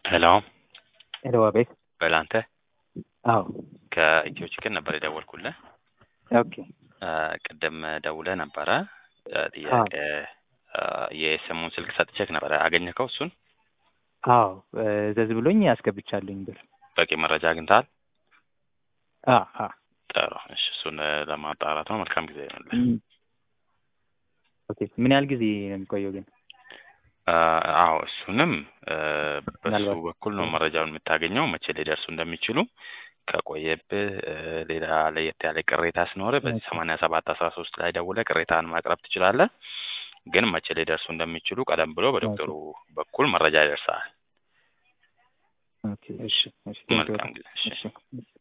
ሄሎ ሄሎ አቤት። በላንተ አዎ ከኢትዮ ችግር ነበር የደወልኩልህ። ኦኬ እ ቅድም ደውለህ ነበረ እ ጥያቄ እ የስሙን ስልክ ሰጥቼክ ነበረ። አገኘከው? እሱን አዎ እ ዘዝ ብሎኝ አስገብቻለሁኝ ብር። በቂ መረጃ አግኝተሃል? አ አ ጥሩ። እሺ እሱን እ ለማጣራት ነው። መልካም ጊዜ ይሆንልህ። እም። ኦኬ ምን ያህል ጊዜ ነው የሚቆየው ግን? እ አዎ እሱንም እ በሱ ምናልባት በኩል ነው መረጃውን የምታገኘው መቼ ሊደርሱ እንደሚችሉ ከቆየብህ እ ሌላ ለየት ያለ ቅሬታ ሲኖርህ በዚህ ኦኬ ሰማንያ ሰባት አስራ ሶስት ላይ ደውለህ ቅሬታህን ማቅረብ ትችላለህ። ግን መቼ ሊደርሱ እንደሚችሉ ቀደም ብሎ ኦኬ በዶክተሩ በኩል መረጃ ይደርሳል። ኦኬ እሺ እሺ ቴንኪው መልካም ጊዜ። እሺ እሺ